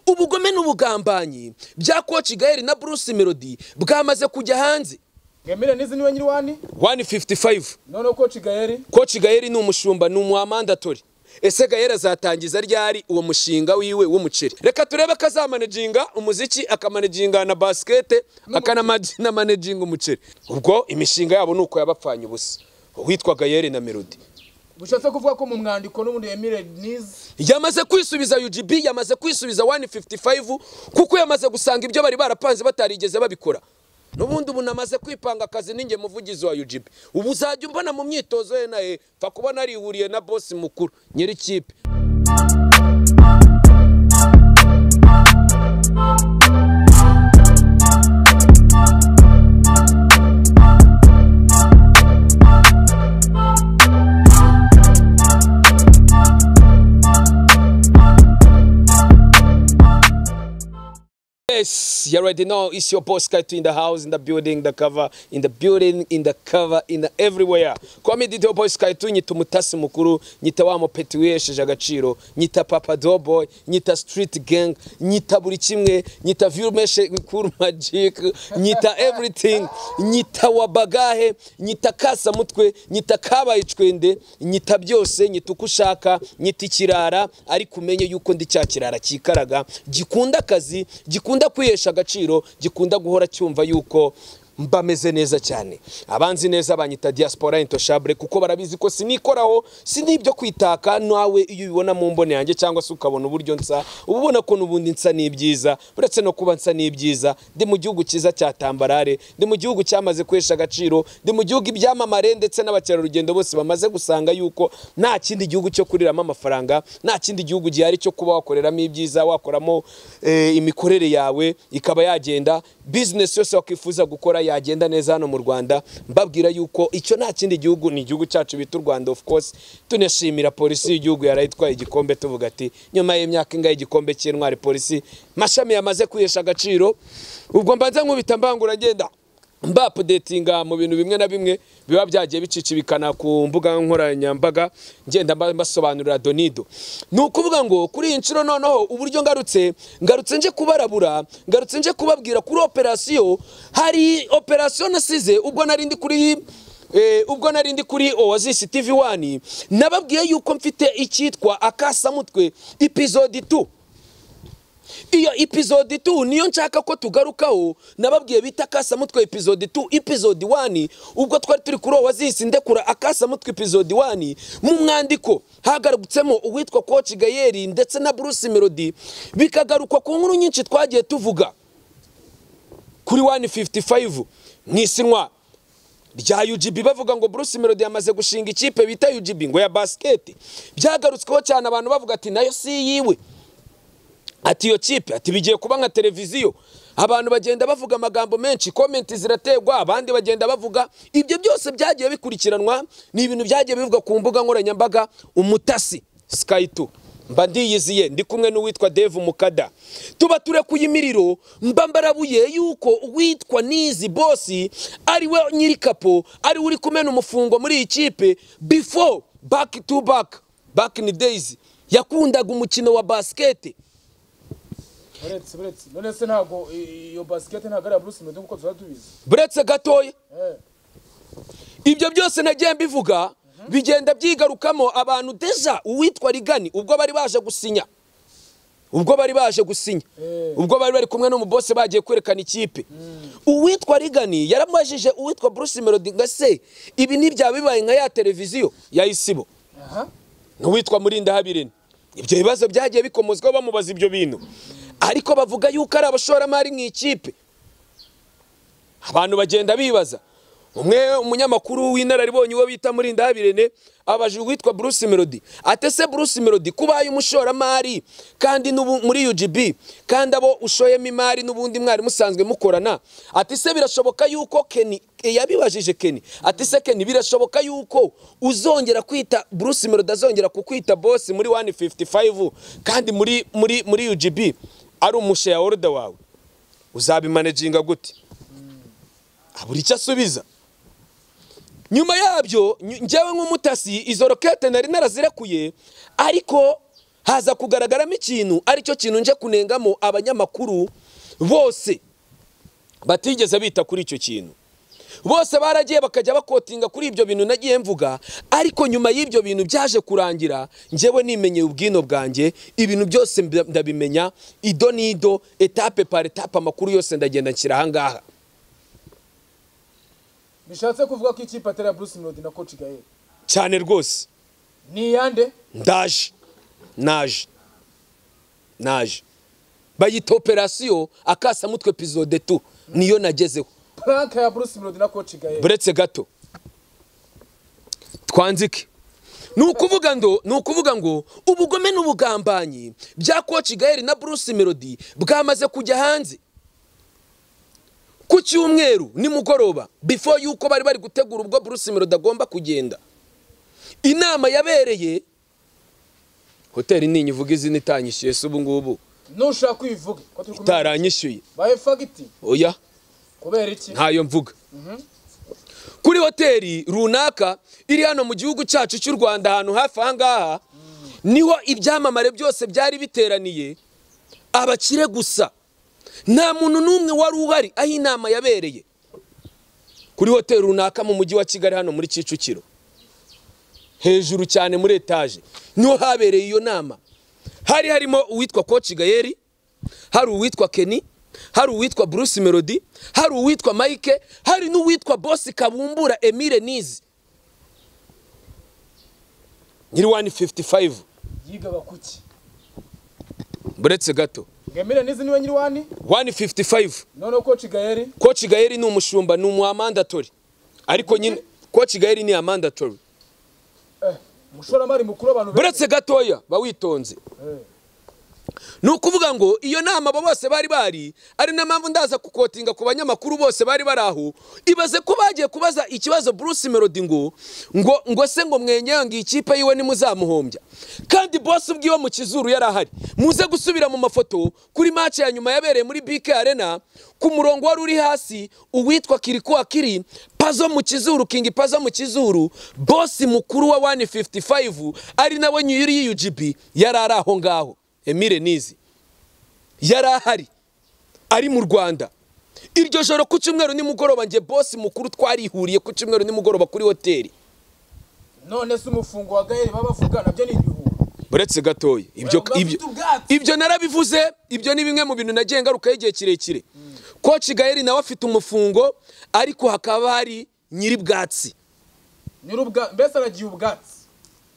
ubugome n'ubugambanyi bya koci gaheri na bruce melody bwamaze kujya hanze Emile nizi niwe nyiri wani 155 none ko Cigayeri koci gaheri ni umushumba ni umuwamandatori ese gahera azatangiza ryari uwo mushinga wiwe w'umuceri reka turebe ko azamanejinga umuziki akamanaginga na basikete akanamanaginga umuceri ubwo imishinga yabo ni uko yabapfanye ubusa uwitwa gaheri na melody bushatse kuvuga ko mu mwandiko n'ubundi Emile nizi yamaze kwisubiza UGB yamaze kwisubiza 155 kuko yamaze gusanga ibyo bari barapanze batarigeze babikora n'ubundi ubu namaze kwipanga akazi ninjye muvugizi wa UGB ubu uzajya umbona mu myitozo ye na ye pfa kuba narihuriye na bosi mukuru nyiri kipe Yes, you already know it's your boss Kaito in the house, in the building, the cover, in the building, in the cover, in the everywhere. Comedy Doughboy Kaito nyita umutasi mukuru, nyita wa mupeti wihesheje agaciro, nyita Papa Doughboy, nyita Street Gang, nyita buri kimwe, nyita Vilmeshe Cool Magic, nyita everything, nyita wabagahe, nyita kasa mutwe, nyita kabaye icwende, nyita byose, nyita uko ushaka, nyita ikirara, ariko umenye yuko ndi cya kirara cyikaraga, gikunda akazi, gikunda kwihesha agaciro gikunda guhora cyumva yuko mbameze neza cyane abanzi neza banyita diaspora intoshabure kuko barabizi ko sinikoraho sinibyo kwitaka nawe iyo ubibona mu mbone yanjye cyangwa se ukabona uburyo nsa uba ubona ko n'ubundi nsa n'ibyiza uretse no kuba nsa n'ibyiza ndi mu gihugu cyiza cya tambarare ndi mu gihugu cyamaze kwihesha agaciro ndi mu gihugu ibyamamare ndetse n'abakerarugendo bose bamaze gusanga yuko nta kindi gihugu cyo kuriramo amafaranga nta kindi gihugu gihari cyo kuba wakoreramo ibyiza wakoramo eh, imikorere yawe ikaba yagenda bizinesi yose wakwifuza gukora yagenda neza hano mu Rwanda mbabwira yuko icyo nta kindi gihugu ni igihugu cyacu bita u Rwanda of course tunashimira polisi y'igihugu yarayitwaye igikombe tuvuga ati nyuma y'imyaka ingahe igikombe cy'intwari polisi mashami yamaze kwihesha agaciro ubwo mbanza nkubita mbangura ngenda mba updatinga mu bintu bimwe na bimwe biba byagiye bicicibikana ku mbuga nkoranyambaga ngenda mba- mbasobanurira donido ni ukuvuga ngo kuri iyi nshuro noneho uburyo ngarutse ngarutse nje kubarabura ngarutse nje kubabwira kuri operasiyo hari operasiyo nasize ubwo nari ndi kuri Eh, ubwo nari ndi kuri Oasis TV 1 nababwiye yuko mfite icyitwa akasamutwe episode 2 iyo episode 2 niyo nshaka ko tugarukaho nababwiye bita akasamutwe episode 2 episode 1 ubwo twari turi kuri Oasis ndekura akasamutwe episode 1 mu mwandiko hagarutsemo uwitwa Coach Gayeri ndetse na Bruce Melody bikagarukwa ku nkuru nyinshi twagiye tuvuga kuri 155 mu isinywa rya UGB bavuga ngo Bruce Melody yamaze gushinga ikipe bita UGB ngo ya basket byagarutsweho cyane abantu bavuga ati nayo si yiwe ati iyo kipe ati bigiye kuba nka televiziyo abantu bagenda bavuga amagambo menshi komenti ziraterwa abandi bagenda bavuga ibyo byose byagiye bikurikiranwa ni ibintu byagiye bivugwa ku mbuga nkoranyambaga umutasi sky 2 mba ndiyiziye ndi kumwe n'uwitwa Dave Mukada tuba turekuye imiriro mba mbarabuye yuko uwitwa Nizi Bosi ari we nyirikapo ari we uri kumena umufungo muri iyi kipe before back to back back in the days yakundaga umukino wa basiketi uretse uretse none se ntago i- iyo basket ntago ari iya Bruce Melody kuko tuba tubizi buretse gatoya eh ibyo byose nagiye mbivuga bigenda byigarukamo abantu deja uwitwa rigani ubwo bari baje gusinya ubwo bari baje gusinya Eh. ubwo bari bari kumwe n'umubose bagiye kwerekana ikipe uwitwa rigani yaramubajije uwitwa bruce melody ngo se ibi ntibyaba bibaye nka ya televiziyo ya isibo aha n'uwitwa murindahabirene ibyo bibazo byagiye bikomozwa bamubaza ibyo bintu ariko bavuga yuko ari abashoramari mu ikipe abantu bagenda bibaza umwe umunyamakuru w'inararibonye uwo bita murindahabirene abajije uwitwa bruce melody ate se bruce melody kubaye umushoramari kandi n'ubu muri ugb kandi abo ushoyemo imari n'ubundi mwari musanzwe mukorana ati se birashoboka yuko keni yabibajije keni ati se keni birashoboka yuko uzongera kwita bruce melody azongera kukwita boss muri 155 kandi muri muri muri ugb ari umusheya order wawe uzabimanejinga gute abura icyo asubiza nyuma yabyo nyu- njyewe nk'umutasi izo rokete nari narazirekuye ariko haza kugaragaramo ikintu aricyo kintu nje kunengamo abanyamakuru bose batigeze bita kuri icyo kintu bose baragiye bakajya bakotinga kuri ibyo bintu nagiye mvuga ariko nyuma y'ibyo bintu byaje kurangira njyewe nimenyeye ubwino bwanjye ibintu byose mba- ndabimenya ido n'ido etape par etape amakuru yose ndagenda nshyira ahangaha bishatse kuvuga ko ikipe atari iya bruce melody na coach gael cyane rwose ni iyande ndaje naje naje bayita operasiyo akasamutwe epizode tu niyo nagezeho prank ya bruce melody na coach gael buretse gato twanzike ni ukuvuga ngo ni ukuvuga ngo ubugome n'ubugambanyi bya koci gael na bruce melody bwamaze kujya hanze ku cyumweru nimugoroba before yuko bari bari gutegura ubwo bruce melody agomba kugenda inama yabereye hoteli ninyi uvuga izina itanyishyuye se ubu ngubu ntushaka uyivuge ko turi kumwe itaranyishyuye baye fagiti oya kubera iki ntayo mvuga kuri hoteli runaka iri hano mu gihugu cyacu cy'u rwanda ahantu hafi aha ngaha niho ibyamamare byose byari biteraniye abakire gusa nta muntu n'umwe wari uhari aho inama yabereye kuri hoteli runaka mu mujyi wa kigali hano muri kicukiro hejuru cyane muri etaje niho habereye iyo nama hari harimo uwitwa koci gayeri hari uwitwa Kenny hari uwitwa Bruce Melody hari uwitwa Mike hari n'uwitwa Boss Kabumbura Emile Nizi nyiri 155 yigaga kuki buretse gato ngemire n'izi niwe nyiri wani 155 noneho coach gael Coach Gayeri ni umushumba ni umumandatori ariko nyine Coach Gayeri ni amandatori eh umushoramari mukuru abantu buretse gatoya bawitonze Eh, ni ukuvuga ngo iyo nama abo bose bari bari ari na mpamvu ndaza kukotinga ku banyamakuru bose bari bari aho ibaze ko bagiye kubaza ikibazo Bruce Melody ngo ngo ngo se ngo mwenyewe ngo ikipe yiwe nimuzamuhombya kandi boss ubwiwe mu kizuru yari ahari muze gusubira mu mafoto kuri match ya nyuma yabereye muri BK Arena ku murongo wari uri hasi uwitwa Kirikuwa Kiri pazo mu kizuru King pazo mu kizuru boss mukuru wa 155 ari nawe nyiri y'UGB yari ari aho ngaho Emile Nizi yari ahari ari mu Rwanda iryo joro ku cyumweru nimugoroba njye boss mukuru twarihuriye ku cyumweru nimugoroba kuri hoteli none se umufungo wa gael baba bavuga nabyo ni ibihuha buretse gatoya ibyo Bafite ibyo ubwatsi. ibyo narabivuze ibyo ni bimwe mu bintu nagiye ngarukaho igihe kirekire koci gaheri nawe afite umufungo ariko hakaba hari nyiri bwatsi nyirubwa mbese aragiye ubwatsi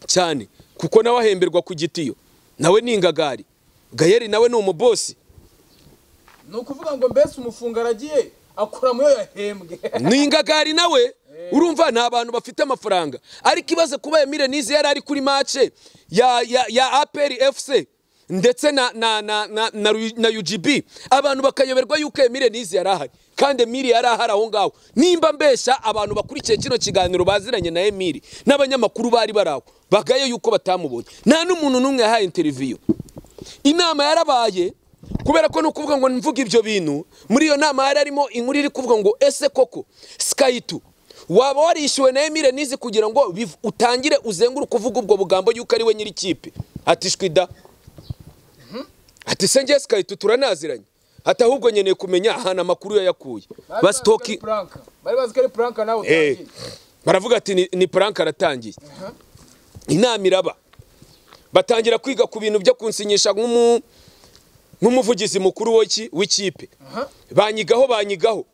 cyane kuko nawe ahemberwa ku gitiyo nawe ni ingagari gaheri nawe ni umubosi ni ukuvuga ngo mbese umufungo aragiye akora mu yo yahembwe ni ingagari nawe urumva ni abantu bafite amafaranga ariko ibaze kuba Emile Nize yari ari kuri mace ya ya ya APR FC ndetse na na na na, na, Ru- na UGB abantu bakayoberwa yuko Emile Nize yari ahari kandi Emile yari ahari aho ngaho nimba mbeshya abantu bakurikiye kino kiganiro baziranye na Emile n'abanyamakuru bari baraho bagaye yuko batamubonye nta n'umuntu n'umwe yahaye interview inama yarabaye kubera ko ni ukuvuga ngo mvuga ibyo bintu muri iyo nama hari harimo inkuru iri kuvuga ngo ese koko skayitu waba warishyuwe na emile nizi kugira ngo biv- utangire uzenguruke uvuga ubwo bugambo yuko ari we nyiri ikipe ati shwida ati se ngiye skayitu turanaziranye ati ahubwo nkeneye kumenya ahantu amakuru yayakuye Bari bazi ko ari basitoki Planka. bari bazi ko ari prank nawe Eh, utangiye. baravuga ati ni, ni prank aratangiye Aha. inama iraba batangira kwiga ku bintu byo kunsinyisha nk'umu- nk'umuvugizi mukuru w'iki- w'ikipe Aha. banyigaho banyigaho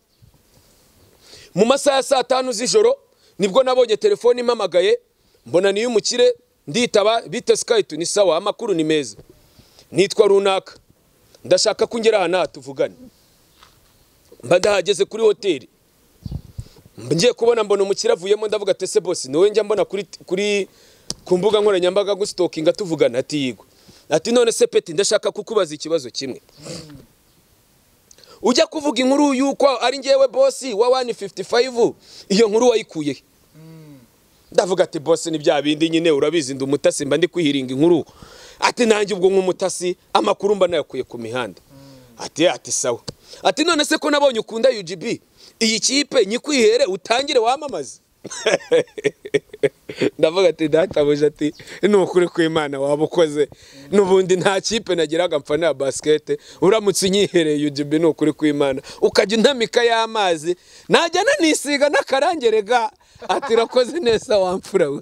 mu masaha ya saa tanu z'ijoro nibwo nabonye telefone impamagaye mbona niyo umukire nditaba bite sikayiti ni sawa amakuru ni meza nitwa runaka ndashaka ko ungera aha naha tuvugane mba ndahageze kuri hoteli mba ngiye kubona mbona umukire avuyemo ndavuga ati ese bose niwe njya mbona kuri kuri ku mbuga nkoranyambaga gusitokinga tuvugana ati yigwa ati none se peti ndashaka kukubaza ikibazo kimwe ujya kuvuga inkuru y'uko ari njyewe bosi wa 155 iyo nkuru wayikuye he? ndavuga ati bosi ni bya bindi nyine urabizi ndi umutasi mba ndi kwihiringa inkuru ati nanjye ubwo nk'umutasi amakuru mba nayakuye ku mihanda ati ati sawa ati none se ko nabonye ukunda UGB iyi kipe nyikwihere utangire wamamaze ndavuga ati databuja ati ni ukuri kw'imana waba ukoze n'ubundi nta kipe nagiraga mfanira basikete uramutse unyihereye ujubi ni ukuri kw'imana ukajya untamika y'amazi najya nanisiga n'akarangerega ati urakoze neza wamfura we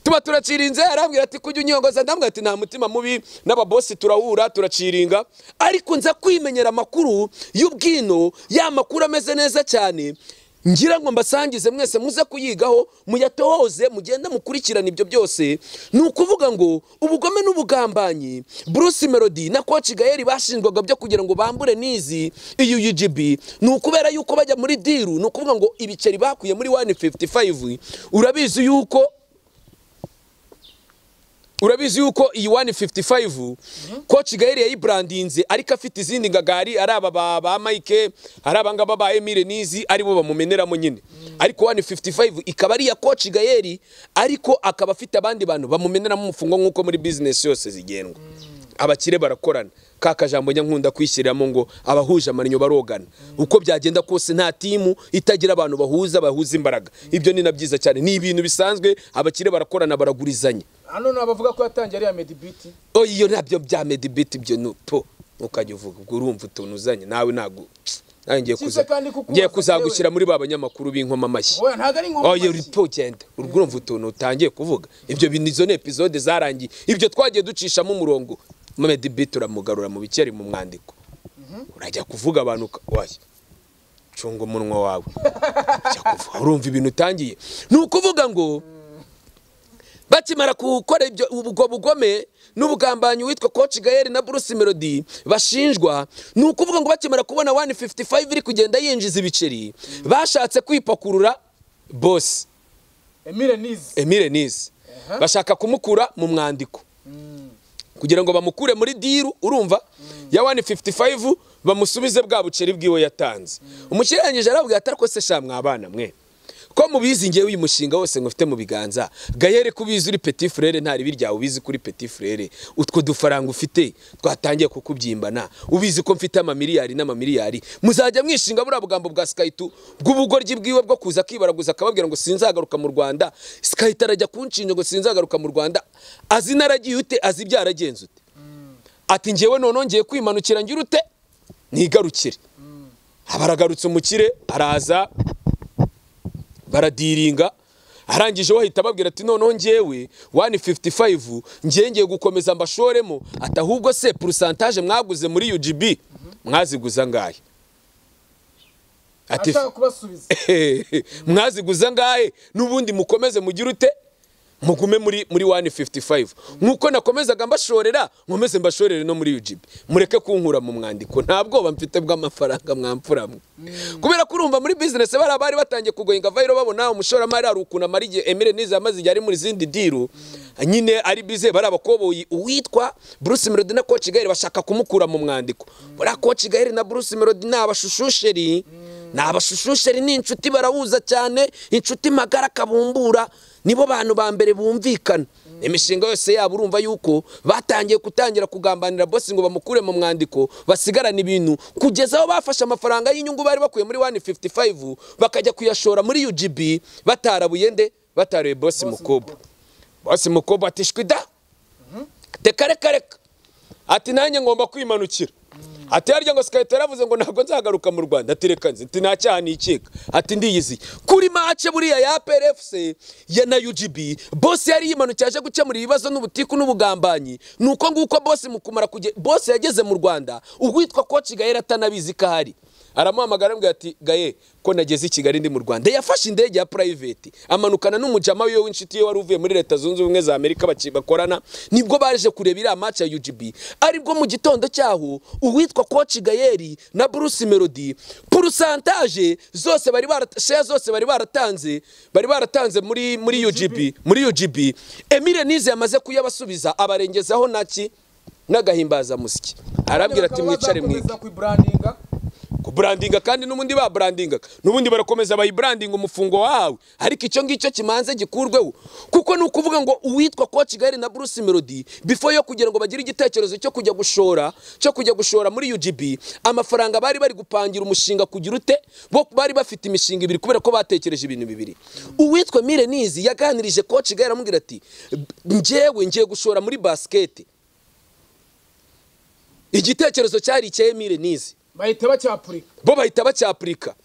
tuba turacirinze arambwira ati kujya unyongoza ndambwira ati nta mutima mubi n'ababosi turahura turaciringa ariko nza kwimenyera amakuru y'ubwino ya makuru ameze neza cyane ngira ngo mbasangize mwese muze kuyigaho muyatohoze mugende mukurikirane ibyo byose ni ukuvuga ngo ubugome n'ubugambanyi bruce melody na coach gael bashinjwaga byo kugira ngo bambure nizi iyi ugb ni ukubera yuko bajya muri diru ni ukuvuga ngo ibiceri bakuye muri 155 urabizi yuko urabizi yuko iyi 155 coach gael yayibrandinze ariko afite izindi ngagari ari aba ba, ba mike ari aba ngaba ba emile nizi aribo bamumeneramo nyine ariko 155 ikaba ari iya coach gael ariko akaba afite abandi bantu bamumeneramo umufungo nk'uko muri business yose zigendwa abakire barakorana ka kajambo nyankunda kwishyiramo ngo abahuje amarinyo barogana uko byagenda kose nta timu itagira abantu bahuza bahuza imbaraga ibyo ni na byiza cyane ni ibintu bisanzwe abakire barakorana baragurizanya hano ni abavuga ko yatangiye ari iya medibiti oh iyo nabyo bya medibit ibyo ni po ukajya uvuga ubwo urumva utuntu uzanye nawe ntago nawe ngiye Kize kuza kandi kukubaza ngiye kuzagushyira njyewe. muri ba banyamakuru b'inkoma amashyi oya ntabwo ari oh iyo uri inkomamashyi po genda urwo urumva utuntu utangiye kuvuga ibyo bintu izo ni epizode zarangiye ibyo twagiye ducishamo umurongo medibit uramugarura mu bikeri mu mwandiko urajya kuvuga abantu uka- waya cunga umunwa wawe Ujya kuvuga, urumva ibintu utangiye ni ukuvuga ngo bakimara gukora ibyo ubwo bugome n'ubugambanyi witwa coach gael na bruce melody bashinjwa ni ukuvuga ngo bakimara kubona 155 iri kugenda yinjiza ibiceri bashatse kwipakurura boss emile nizi emile nizi bashaka kumukura mu mwandiko kugira ngo bamukure muri diru urumva ya 155 bamusubize bwa buceri bwiwe yatanze umukiranije arabwira ati ariko se sha mwabana mwe ko mubizi ngewe uyu mushinga wose ngufite mu biganza gayere ko ubizi uri petit frere nta ribi ryawe ubizi kuri petit frere utwo dufaranga ufite twatangiye kukubyimba ubizi ko mfite amamiliyari n'amamiliyari muzajya mwishinga buriya bugambo bwa sikayiti bw'ubugoryi bwiwe bwo kuza kwibaraguza akababwira ngo sinzagaruka mu rwanda sikayiti arajya kunshinja ngo sinzagaruka mu rwanda azi naragiye ute azi ibyo yaragenze ute ati ngewe noneho ngiye kwimanukira ngira ute ntigarukire aba aragarutse umukire araza baradiringa arangije we ahita ababwira ati noneho ngewe 155 ngewe ngiye gukomeza mbashoremo ati ahubwo se porosantaje mwaguze muri UGB mwaziguza ngahe ati ashaka kubasubiza mwaziguza ngahe n'ubundi mukomeze mugire ute mugume muri muri 155 nk'uko nakomezaga mbashorera nkomeze mbashorere no muri UGB mureke kunkura mu mwandiko nta bwoba mfite bw'amafaranga mwamfura mwe kubera ko urumva muri business bari abari batangiye kugoyinga vayiro babona umushoramari hari ukuntu amara igihe Emile Niza amaze igihe ari muri zindi diru nyine ari bize bari abakoboyi uwitwa Bruce Melody na Coach Gael bashaka kumukura mu mwandiko buriya Coach Gael na Bruce Melody ni abashusheri ni abashusheri ni inshuti barahuza cyane inshuti magara kabumbura nibo bantu ba mbere bumvikana imishinga yose yabo urumva yuko batangiye gutangira kugambanira bosi ngo bamukure mu mwandiko basigarana ibintu kugeza aho bafashe amafaranga y'inyungu bari bakuye muri 155 bakajya kuyashora muri UGB batarabuye nde bataruye bosi mukubo bosi mukubo ati shwida reka reka reka ati nanjye ngomba kwimanukira ati harya ngo sikayita yaravuze ngo ntabwo nzagaruka mu rwanda ati reka nzi ati nta cyaha nikeka ati ndiyizi kuri mace buriya ya plfc ya na ugb bose yari yimanukiye aje gukemura ibibazo n'ubutiku n'ubugambanyi ni uko nguko bose mukumara kuge bose yageze mu rwanda uwitwa koci gahera atanabizi ko ahari aramuhamagara aramubwira ati gaye ko nageze i kigali ndi mu rwanda yafashe indege ya private amanukana n'umujama wiwe w'inshuti ye wari uvuye muri leta zunze ubumwe za amerika baci- bakorana nibwo baje kureba iriya match ya ugb aribwo mu gitondo cyaho uwitwa coach gayeri na bruce melody purusantaje zose bari barata- share zose bari baratanze bari baratanze muri muri ugb muri ugb emile nize yamaze kuyabasubiza abarengezaho naki n'agahimbazamusyi arabwira ati mwicare mwige kuyiburandinga kuburandinga kandi n'ubundi baburandingaga n'ubundi barakomeza bayiburandinga umufungo wawe ariko icyo ngicyo kimanze gikurweho kuko ni ukuvuga ngo uwitwa kwa kigali na bruce melody before yo kugira ngo bagire igitekerezo cyo kujya gushora cyo kujya gushora muri ugb amafaranga bari bari gupangira umushinga kugira ute bo bari bafite imishinga ibiri kubera ko batekereje ibintu bibiri uwitwa mire nizi yaganirije kwa kigali aramubwira ati njyewe ngiye gushora muri basiketi igitekerezo cyari icya mire nizi bahita bacyapurika bo bahita bacyapurika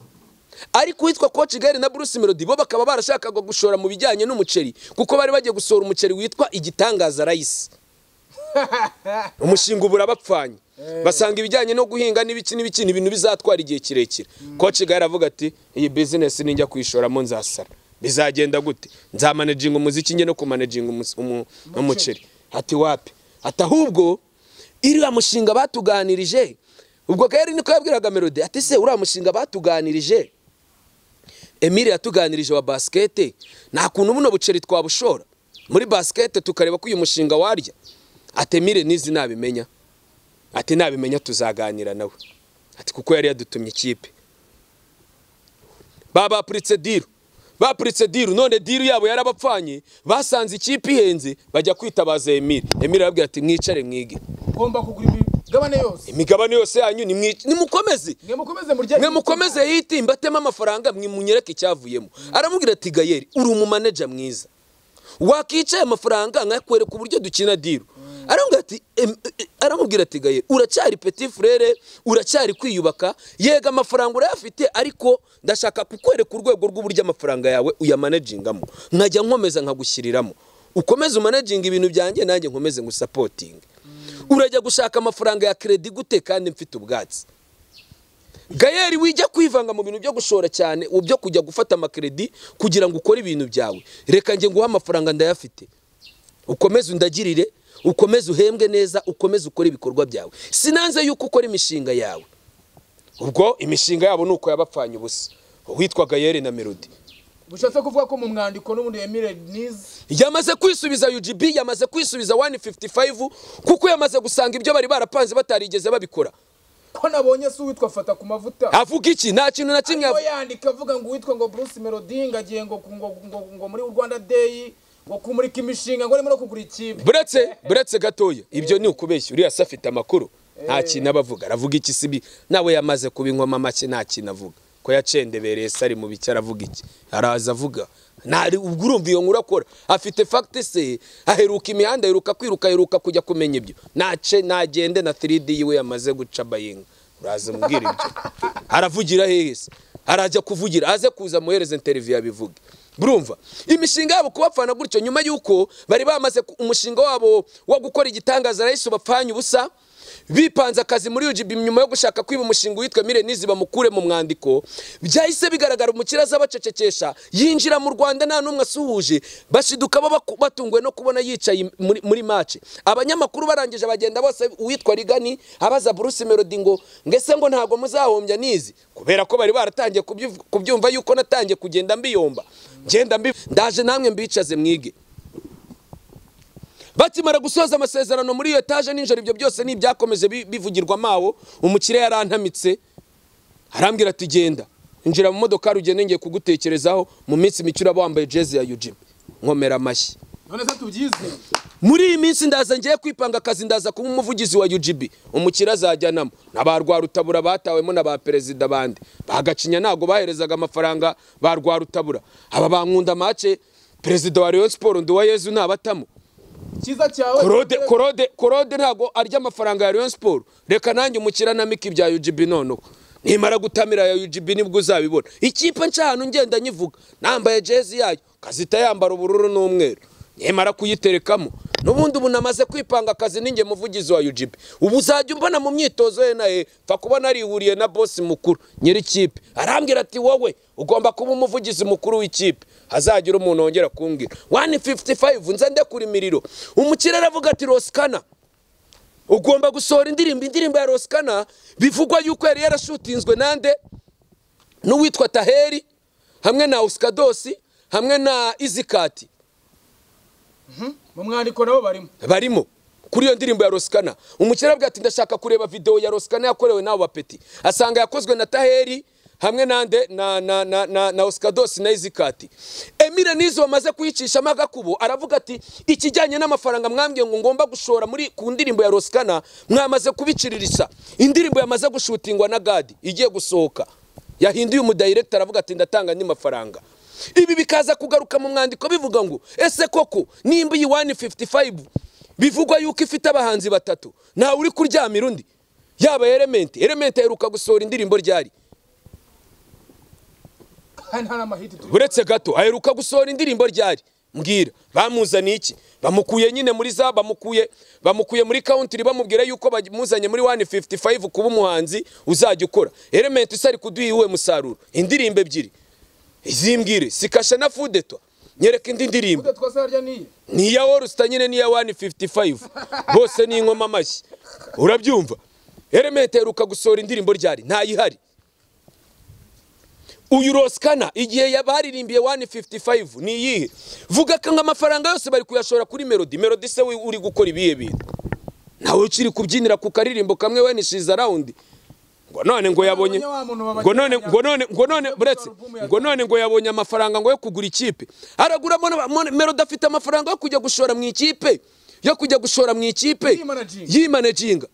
ariko uwitwa coach Gary na Bruce Melody bo bakaba barashakaga gushora mu bijyanye n'umuceri kuko bari bagiye gusohora umuceri witwa igitangaza rice umushinga ubura bapfanye basanga ibijyanye no guhinga n'ibiki n'ibiki ni ibintu bizatwara igihe kirekire coach Gary aravuga ati iyi business ninjya kuyishoramo nzasara bizagenda gute nzamanaginga umuziki njye no kumanaginga umus- umu- umuceri ati wapi ati ahubwo iriya mushinga batuganirije ubwo gaheri niko yabwiraga melody ati se uriya mushinga batuganirije emile yatuganirije wa basikete nta kuntu buno buceri twabushora muri basikete tukareba ko uyu mushinga warya ati emile nizi nabimenya ati nabimenya tuzaganira nawe ati kuko yari yadutumye ikipe babapuritse diru bapuritse diru none diru yabo yarabapfanye basanze ikipe ihenze bajya kwitabaza emile emile arabwira ati mwicare mwige ugomba kugura imigabane yose imigabane yose yanyu nimwic- nimukomeze mwe mukomeze murye mwe mukomeze yiti mbateme amafaranga mwe munyereke icyavuyemo aramubwira ati gayeri uri umumaneja mwiza wakicaye amafaranga nkakwereka uburyo dukina diru aramubwira ati em- e- aramubwira ati gayeri uracyari petit frere uracyari kwiyubaka yega amafaranga urayafite ariko ndashaka kukwereka urwego rw'uburyo amafaranga yawe uyamanajingamo nkajya nkomeza nkagushyiriramo ukomeze umanajinga ibintu byanjye nanjye nkomeze ngusapotinge urajya gushaka amafaranga ya kredi gute kandi mfite ubwatsi gayeri wijya kwivanga mu bintu byo gushora cyane ubu byo kujya gufata amakredi kugira ngo ukore ibintu byawe reka njye nguhe amafaranga ndayafite ukomeze undagirire ukomeze uhembwe neza ukomeze ukore ibikorwa byawe sinanze yuko ukora imishinga yawe ubwo imishinga yabo ni uko yabapfanye ubusa uwitwa gayeri na melody bishatse kuvuga ko mu mwandiko n'ubundi Emile Nizi yamaze kwisubiza UGB yamaze kwisubiza 155 kuko yamaze gusanga ibyo bari barapanze batarigeze babikora ko nabonye si uwitwa fata ku mavuta avuga iki nta kintu na kimwe ariko avuga yandika avuga ngo uwitwa ngo Bruce Melody ngo agiye ngo ngo ngo, ngo muri Rwanda Day ngo kumurika imishinga ngo arimo no kugura ikipe buretse buretse gatoya ibyo ni ukubeshya uriya se afite amakuru nta kintu aba avuga aravuga iki sibi nawe yamaze kubinywamo make nta kintu avuga ko yacendebereye se ari mu biki aravuga iki araza avuga ntari ubwo urumva iyo nkuru akora afite fagiti se aheruka imihanda aheruka kwiruka aheruka kujya kumenya ibyo nace nagende na 3D yiwe yamaze guca bayinga uraza mubwira ibyo aravugira hehe se arajya kuvugira aze kuza muhereze interiviyu yabivuge burumva imishinga yabo kubapfana gutyo nyuma y'uko bari bamaze ku- umushinga wabo wo gukora igitangaza rahise bapfanye ubusa bipanze akazi muri UGB nyuma yo gushaka kwiba umushinga witwa Mirenizi bamukure mu mwandiko byahise bigaragara umukira aza abacecekesha yinjira mu Rwanda nta n'umwe asuhuje bashiduka baba batunguwe no kubona yicaye muri, muri mace abanyamakuru barangije bagenda bose uwitwa Rigani abaza Bruce Melody ngo ngese ngo ntago muzahombya nizi kubera ko bari baratangiye kubyiv- kubyumva yuko natangiye kugenda mbiyomba ngenda mbi ndaje namwe mbicaze mwige bakimara gusoza amasezerano muri iyo etaje nijoro ibyo byose ni ibyakomeje bi- bivugirwa mawo umukire yarantamitse arambwira ati genda injira mu modoka ugende ngiye kugutekerezaho mu minsi mike uraba wambaye jezi ya ujibu nkomera amashyi none se tubyize muri iyi minsi ndaza ngiye kwipanga akazi ndaza kuba umuvugizi wa UGB umukire azajyanamo na ba rwarutabura batawemo na ba perezida bandi bagacinya ntago baherezaga amafaranga ba rwarutabura aba bankunda make perezida wa Rayon Sport Nduwayezu ntabatamo cyiza cyawe korode korode korode ntabwo arya amafaranga ya Rayon Sport reka nanjye umukira na miki bya UGB noneho nimara gutamira ya UGB nibwo uzabibona ikipe nca ahantu ngenda nyivuga nambaye jezi yayo kazita yambara ubururu n'umweru nimara kuyiterekamo n'ubundi ubu namaze kwipanga akazi ninjye muvugizi wa UGB ubu uzajya umbona mu myitozo ye na ye pfa kuba narihuriye na bosi mukuru nyiri ikipe arambwira ati wowe ugomba kuba umuvugizi mukuru w'ikipe hazagira umuntu wongera kumbwira 155 nze ndekura imiriro umukire aravuga ati rosikana ugomba gusohora indirimbo indirimbo ya rosikana bivugwa yuko yari yarashutinzwe nande n'uwitwa taheri hamwe na usikadosi hamwe na izikati mu mwandiko nabo barimo barimo kuri iyo ndirimbo ya rosikana umukire aravuga ati ndashaka kureba videwo ya rosikana yakorewe n'abo bapeti asanga yakozwe na taheri hamwe nande na na na na, na Oscados na Izikati Emile Nizo bamaze kuyicishamo agakubo aravuga ati ikijyanye n'amafaranga mwambwiye ngo ngomba gushora muri ku ndirimbo ya Roskana mwamaze kubiciririsa indirimbo yamaze gushutingwa na Gadi igiye gusohoka yahinduye umudirector aravuga ati ndatanga andi mafaranga ibi bikaza kugaruka mu mwandiko bivuga ngo ese koko nimba iyi 155 bivugwa yuko ifite abahanzi batatu ntawe uri kuryamira undi yaba element element aheruka gusohora indirimbo ryari kandi nta n'amahiti turi uretse gato aheruka gusohora indirimbo ryari mbwira bamuzaniye iki bamukuye nyine muri za bamukuye bamukuye muri country bamubwira yuko bamuzanye muri 155 kuba umuhanzi uzajya ukora element isari kuduha iwe musaruro indirimbo ebyiri izimbwire sikasha na fudeto nyereka indi ndirimbo Kude twasa harya niye ni iya orusta nyine n'iya 155 bose ni inkoma amashyi urabyumva element aheruka gusohora indirimbo ryari ntayihari uyu rosikana igihe yabaririmbiye 155 ni iyihe vuga ko ngo amafaranga yose bari kuyashora kuri melodi melodi se we uri gukora ibihe bintu ntawe ukiri kubyinira ku karirimbo kamwe we nishiza rawundi ngo none ngo yabonye Wa muntu babagira ngo none ngo none ngo none Yakoze buretse album ya ngo none ngo yabonye amafaranga ngo yo kugura ikipe araguramo na- mo- melodi afite amafaranga yo kujya gushora mu ikipe yo kujya gushora mu ikipe Yimanaginga. yimanaginga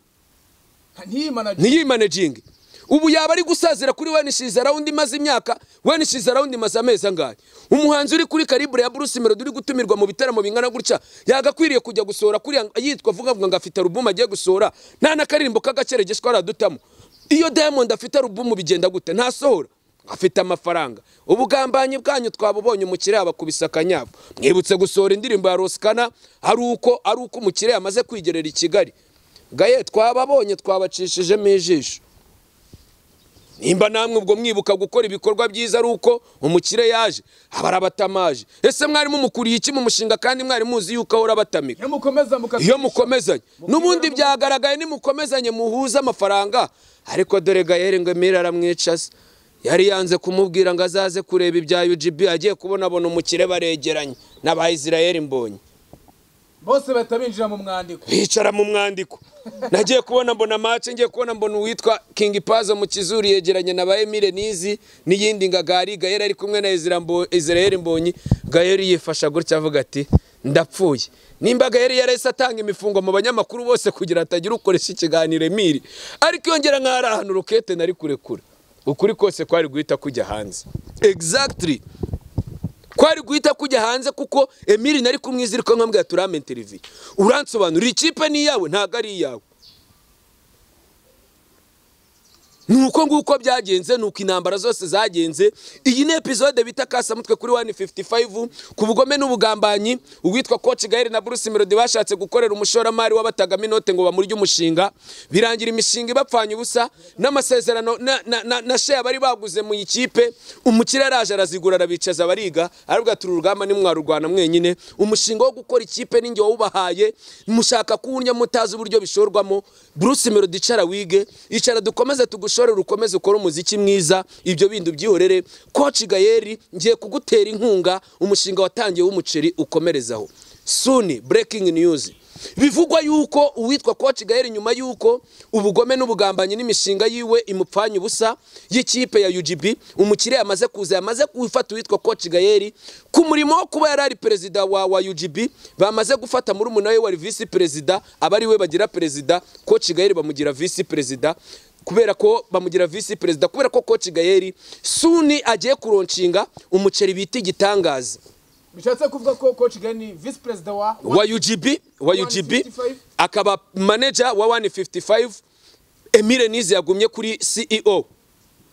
ntiyimanagira ntiyimanaginge ubu yaba ari gusazira kuri wenishiza rawundi imaze imyaka wenishiza rawundi imaze amezi angahe umuhanzi uri kuri karibure ya bruce melody uri gutumirwa mu bitaramo bingana gutya yagakwiriye kujya gusohora kuri yitwa avuga avuga ngo afite alubumu agiye gusohora nta n'akaririmbo k'agaceregeshwa aradutamo iyo diamond afite alubumu bigenda gute ntasohora afite amafaranga ubugambanyi bwanyu twabubonye umukire yabakubise akanyafu mwibutse gusohora indirimbo ya rosikana ari uko ari uko umukire yamaze kwigerera i kigali gaye twababonye twabacishijemo ijisho nimba namwe ubwo mwibuka gukora ibikorwa byiza ari uko umukire yaje aba arabatamaje ese mwarimu mukuriye iki mu mushinga kandi mwari muzi yuko ahora abatamika iyo mukomeza mukazi iyo mukomezanye n'ubundi byagaragaye nimukomezanye muhuze amafaranga ariko dore gayeri ngo emira aramwicaza yari yanze kumubwira ngo azaze kureba ibya UGB agiye kubonabona umukire baregeranye n'abayisirayeli mbonye bose bahita binjira mu mwandiko bicara mu mwandiko nagiye kubona mbona mace ngiye kubona mbona uwitwa kingi pazo mu kizuru yegeranye na ba emile nizi n'iyindi ngagari gahera ari kumwe na Ezra Mbo- israel mbonyi gaheri yifasha gutya avuga ati ndapfuye nimba gaheri yarahise atanga imifungo mu banyamakuru bose kugira hatagira ukoresha ikiganiro emiri ariko yongera nkaho ari ahantu rokete nari kurekura ukuri kose kwari guhita kujya hanze exactly kwari guhita kujya hanze kuko emiri nari kumwizirika nkambwira turame televiziyo uransobanurira ikipe ni iyawe ntabwo ari iyawe ni uko nguko byagenze ni uko intambara zose zagenze iyi ni epizode bita kasamutwe kuri 155 ku bugome n'ubugambanyi uwitwa coach gael na bruce melody bashatse gukorera umushoramari w'abatagama inote ngo bamurye umushinga birangira imishinga ibapfanye ubusa n'amasezerano na, na, na, na share bari baguze mu ikipe umukire araje arazigura arabicaza bariga aravuga turi urugamba nimwarurwana mwenyine umushinga wo gukora ikipe ninjye wawubahaye mushaka kuwurya mutazi uburyo bishorwamo bruce melody icara wige icara dukomeze tugushorere ukomeze ukore umuziki mwiza ibyo bindi ubyihorere coach gayeri ngiye kugutera inkunga umushinga watangiye w'umuceri ukomerezaho suni breaking news bivugwa yuko uwitwa coach gayeri nyuma yuko ubugome n'ubugambanyi n'imishinga yiwe imupfanye ubusa y'ikipe ya UGB umukire yamaze kuza yamaze gufata uwitwa coach gayeri ku murimo wo kuba yari ari perezida wa, wa UGB bamaze gufata muri we wari visi perezida aba ari we bagira perezida coach gayeri bamugira visi perezida kubera ko bamugira visi perezida kubera ko coach gayeri suni agiye kuronshinga umuceri bita igitangaza bishatse kuvuga ko coach gani vice perezida wa wa UGB wa UGB 155. akaba manager wa 155 Emile Nizi yagumye kuri CEO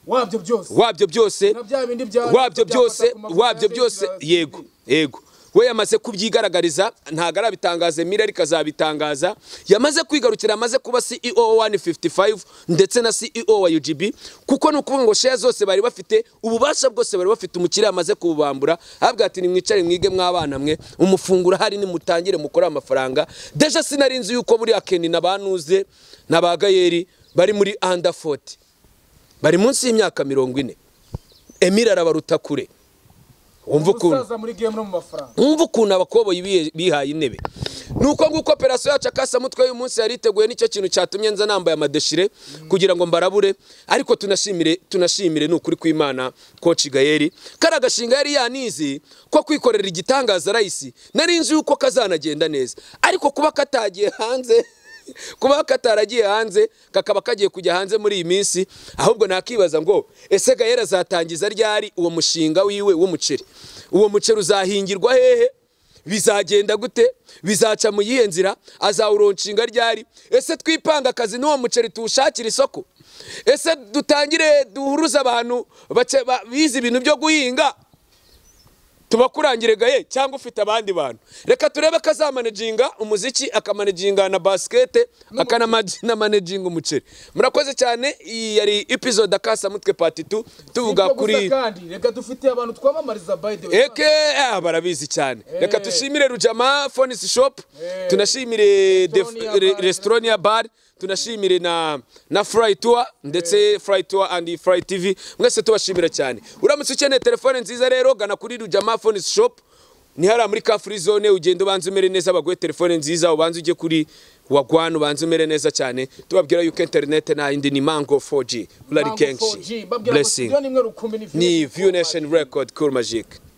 wabyo byose wabyo byose na bya bindi bya wabyo byose byafata ku mafoto wabyo ya byose Facebook, yego yego we yamaze kubyigaragariza ntabwo arabitangaza Emile ariko azabitangaza yamaze kwigarukira amaze kuba CEO wa 155 ndetse na CEO wa UGB kuko ni ukuvuga ngo share zose bari bafite ububasha bwose bari bafite umukiriya amaze kububambura ahabwa ati nimwicare mwige mw'abana mwe umufungura hari nimutangire mukore amafaranga deja sinari nzi yuko buriya Ken na banuze na ba Gayeri bari muri under 40 bari munsi y'imyaka mirongo ine emile arabaruta kure wumva ukuntu umusaza muri game no mu mafaranga wumva ukuntu abakoboyi biye- bihaye intebe nuko nguko operasiyo yacu akasamutwe y'uyu munsi yari iteguye nicyo kintu cyatumye nza nambaye amadeshire kugira ngo mbarabure ariko tunashimire tunashimire ni ukuri kw'imana koci gayeri kari agashinga yari yanizi ko kwikorera igitangaza rayisi nari nzi yuko kazanagenda neza ariko kuba katagiye hanze kuba kataragiye hanze kakaba kagiye kujya hanze muri iyi minsi ahubwo nakibaza ngo ese gahera azatangiza ryari uwo mushinga wiwe w'umuceri uwo muceri uzahingirwa hehe bizagenda gute bizaca mu yihe nzira azawuronshinga ryari ese twipanga akazi n'uwo muceri tuwushakira isoko ese dutangire duhuruze abantu bake- ba- bize ibintu byo guhinga tubakurangire gaye cyangwa ufite abandi bantu reka turebe ko azamanaginga umuziki akamanaginga na basikete akanamanaginga umuceri murakoze cyane iyi yari episode akasamutwe pati tu tuvuga Sibyo gusa kuri kandi reka dufite abantu twamamariza by the way eke ah, barabizi cyane reka Eh. dushimire rujama fonisi shop Eh. tunashimire Restaurant ya bar. resitoroniya bari tunashimire na na furayi tuwa ndetse furayi tuwa andi furayi tivi mwese tubashimira cyane uramutse ukeneye telefone nziza rero gana kuri rujama fonisi shop ni hariya muri ka free zone ugenda ubanza umere neza baguhe telefone nziza ubanza ujye kuri wagwana ubanza umere neza cyane tubabwira yuko interinete nta yindi ni mango 4g burari Mango kenshi 4G, babwira ngo blessing studio ni imwe rukumbi ni ni View view nation record cool magic